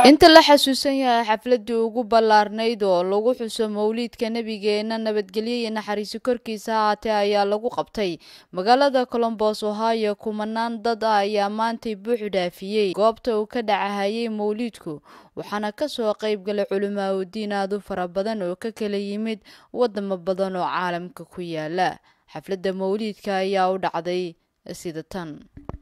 inta la xasuusan yahay xafladii ugu ballaarnayd oo lagu xuso mawliidka nebigeena nabadgelyo iyo naxariisi korkiisa haatee ayaa lagu qabtay magaalada colombos ohio kumanaan dad ah ayaa maantay buuxu dhaafiyey goobta uu ka dhacahayay mawliidku waxaana kasoo qayb galay culimaa udiin aad u fara badan oo ka kala yimid wadamo badan oo caalamka ku yaala xafladda mawliidka ayaa u dhacday sida tan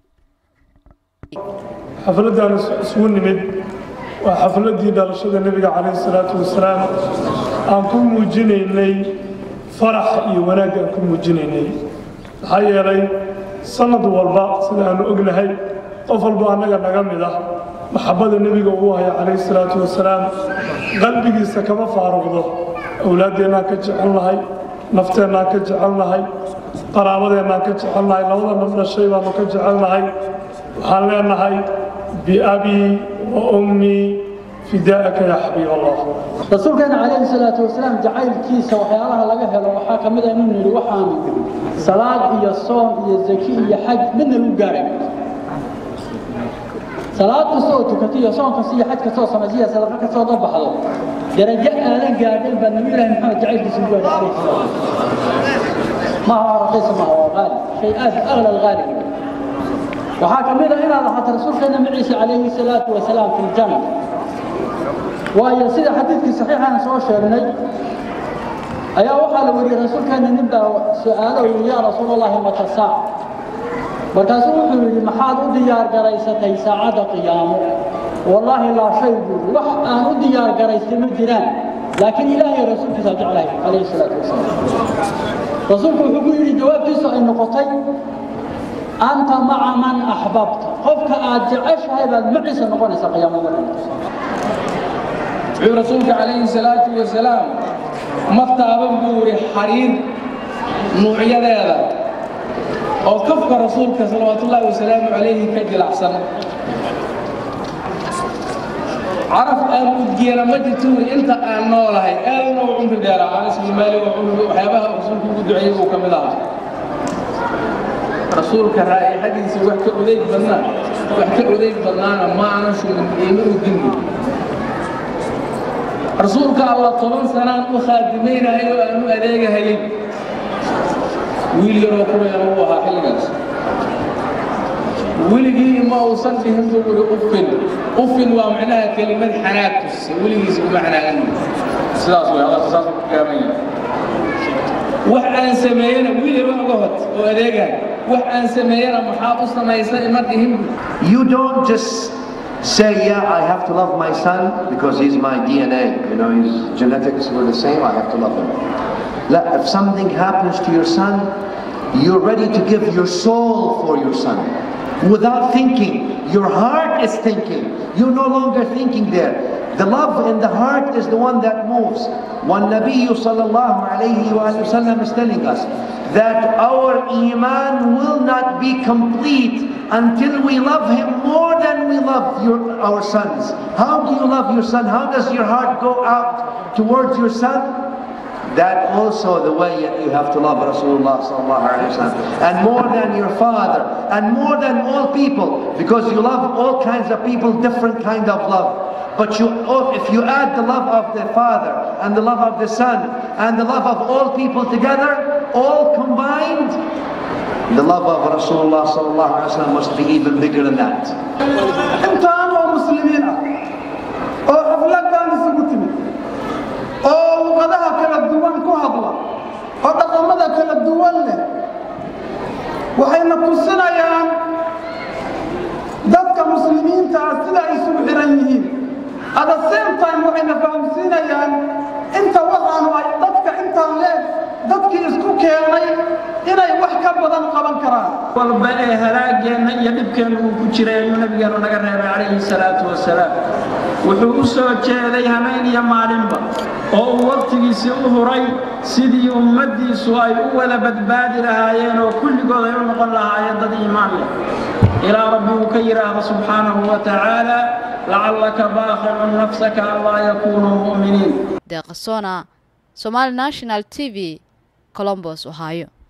xafladaan isugu nimid waa xafladii dhalashada nebiga calayhi salaatu wasalaam aan ku muujinaynay farax iyo wanaag aan ku muujinaynay maxaa yeelay sanad walba sida aanu ognahay qof walba annaga naga mid ah maxabbada nebiga uu haya calayhi salaatu wasalaam qalbigiisa kama faaruqdo awlaaddeennaan ka jecelnahay nafteennaan ka jecelnahay qaraabadeennaan ka jecelnahay labada naf dhashay baanu ka jecelnahay waxaan leenahay biabii wa ummii fidaa'aka yaa xabiib allah rasuulkeena calayhi salaatu wasalaam jacaylkiisa waxyaalaha laga helo waxaa ka mid a inuu yidhi waxaan salaad iyo soom iyo zaki iyo xaj midna lagu gaaray salaad kasta oo tukato iyo soon kasta iyo xaj kasta oo samaysa iyo sadaqa kasta oo baxdo darajo aadan gaadhin baa nabi ilaahi maxamed jacaylkiisa u gaadhay calayhi salaatu ma aha raqiisa ma aha waa qaali shay aad agla alqaali waxaa ka mid a inaad ahaato rasuulkeena maciise calayhi salaatu wasalaam fi ljanna waayo sida xadiidkii saxiixaan soo sheegnay ayaa waxaa la wariyey rasuulkeena nin baa su-aalo yidhi yaa rasuulallahi mata saac markaasuu wuxuu yidhi maxaad u diyaar garaysatay saacadda qiyaamo wallaahi laa shay buuri wax aan u diyaar garaystay ma jiraan laakiin ilaahay rasuulkiisa jeclahay calayhi salaatu wasalaam rasuulku wuxuu ku yidhi jawaabtiisu ay noqotay anta maca man axbabta qofka aad jeceshahay baad maciisa noqonaysa qiyaamada wuxuu rasuulka calayhi salaatu wasalaam ma taaban buu yidhi xariir nuucyadeeda oo kafka rasuulka salawaatullaahi wasalaamu calayhi ka jilacsan caraf aan udgeena ma jirto wi inta aan noolahay aadna u cumri dheeraa anas bin maalik waxyaabaha rasuulku ugu duceeyey buu ka mid ahaa rasuulka raa'ixadiisa wax ka odayg badnaa wax ka odayg badnaana ma aanan shugin iima udinni rasuulka alla toban sanaan u khaadimaynahay oo aan u adeegahayay wiil yaroo kurayana uu ahaa xilligaas weligii ma uusan dhihin buu uri ufin ufin waa macnaha kelimad xanaag tusisa weligiisa kuma xanaagan sidaas way hadalka saas ku gaaban yahay wax aan sameeyana wiil yaro uga hot oo adeegahay wax aan sameeyana maxaa u samaysa ima dhihin You don't just say, yeah, I have to love my son because he's my DNA. You know, his genetics were the same, I have to love him. Let- If something happens to your son, you're ready to give your soul for your son. Without thinking, your heart is thinking. You're no longer thinking there. The love in the heart is the one that moves. One Nabi sallallahu alayhi wa sallam is telling us that our iman will not be complete until we love him more than we love your, our sons. How do you love your son? How does your heart go out towards your son? That also the way that you have to love Rasulullah sallallahu alaihi wasallam, and more than your father, and more than all people, because you love all kinds of people, different kind of love. But you, oh, if you add the love of the father and the love of the son and the love of all people together, all combined, the love of Rasulullah sallallahu alaihi wasallam must be even bigger than that. intaan oo muslimiin ah oo xafladaan isugu timid oo luqadaha kala duwan ku hadla oo dhaqamada kala duwan leh waxayna tusinayaan dadka muslimiinta ah sida ay isugu xiran yihiin at the same time waxayna fahamsiinayaan inta waxaanu ay dadka intaan leeg dadkii isku keenay inay wax ka badan qaban karaan walba ee halaageenna iyo dhibkeenna uu ku jiray ayuu nabigeenu naga reebay calayhi salaatu wasalaam wuxuu u soo jeeday hameen iyo maalinba oo uu wakhtigiisii u huray sidii ummaddiisu ay u wada badbaadi lahaayeen oo kulligood ay u noqon lahaayeen dad iimaan leh ilaa rabbi uu ka yidhaahdo subxaanahu wa tacaala lacallaka baakhicun nafsaka allaa yakuunuu mu'miniin deeqasona somali national t v colombos ohio